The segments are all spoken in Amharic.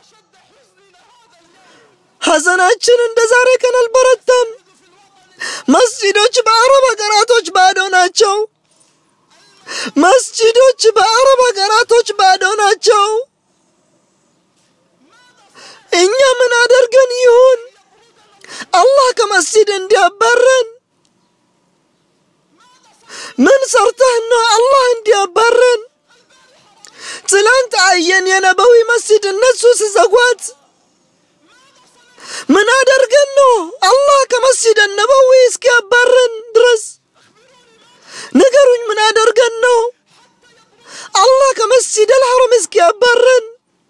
ሐዘናችን እንደ ዛሬ ቀን አልበረታም። መስጂዶች በአረብ ሀገራቶች ባዶ ናቸው። መስጂዶች በአረብ ሀገራቶች ባዶ ናቸው። እኛ ምን አደርገን ይሁን አላህ ከመስጂድ እንዲያባረን? ምን ሰርተህ ነው አላህ እንዲያባረን? ትላንት አየን የነበዊ መስጂድ እነሱ ሲዘጓት ምን አደርገን ነው አላህ ከመስጂድ ነበዊ እስኪያባረን ድረስ ንገሩኝ። ምን አደርገን ነው አላህ ከመስጂድ አልሐረም እስኪያባረን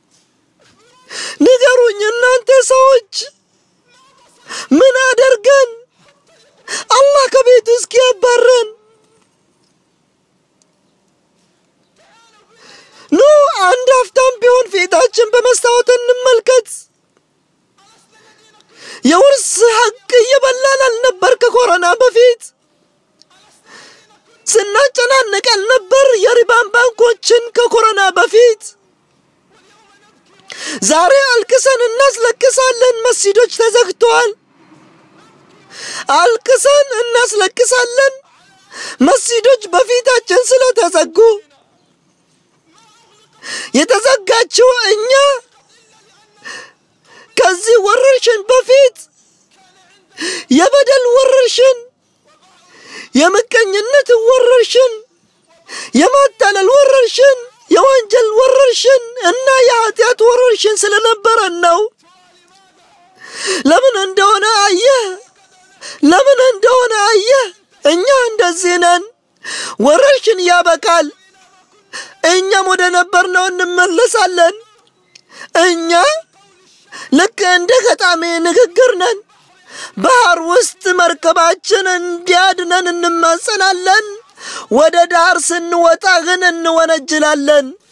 ንገሩኝ። እናንተ ሰዎች ምን አደርገን አላህ ከቤቱ እስኪያባረን? ኑ አንድ አፍታም ቢሆን ፊታችን በመስታወት እንመልከት። የውርስ ሐቅ እየበላን አልነበር? ከኮሮና በፊት ስናጨናንቅ አልነበር? የሪባን ባንኮችን ከኮሮና በፊት ዛሬ አልቅሰን እናስለቅሳለን። መስጂዶች ተዘግተዋል። አልቅሰን እናስለቅሳለን። መስጂዶች በፊታችን ስለተዘጉ የተዘጋችው እኛ ከዚህ ወረርሽን በፊት የበደል ወረርሽን፣ የምቀኝነት ወረርሽን፣ የማታለል ወረርሽን፣ የወንጀል ወረርሽን እና የኃጢአት ወረርሽን ስለነበረን ነው። ለምን እንደሆነ አየህ፣ ለምን እንደሆነ አየህ። እኛ እንደዚህ ነን። ወረርሽን ያበቃል፣ እኛም ወደ ነበርነው እንመለሳለን። እኛ ልክ እንደ ገጣሚ ንግግር ነን። ባህር ውስጥ መርከባችን እንዲያድነን እንማጸናለን። ወደ ዳር ስንወጣ ግን እንወነጅላለን።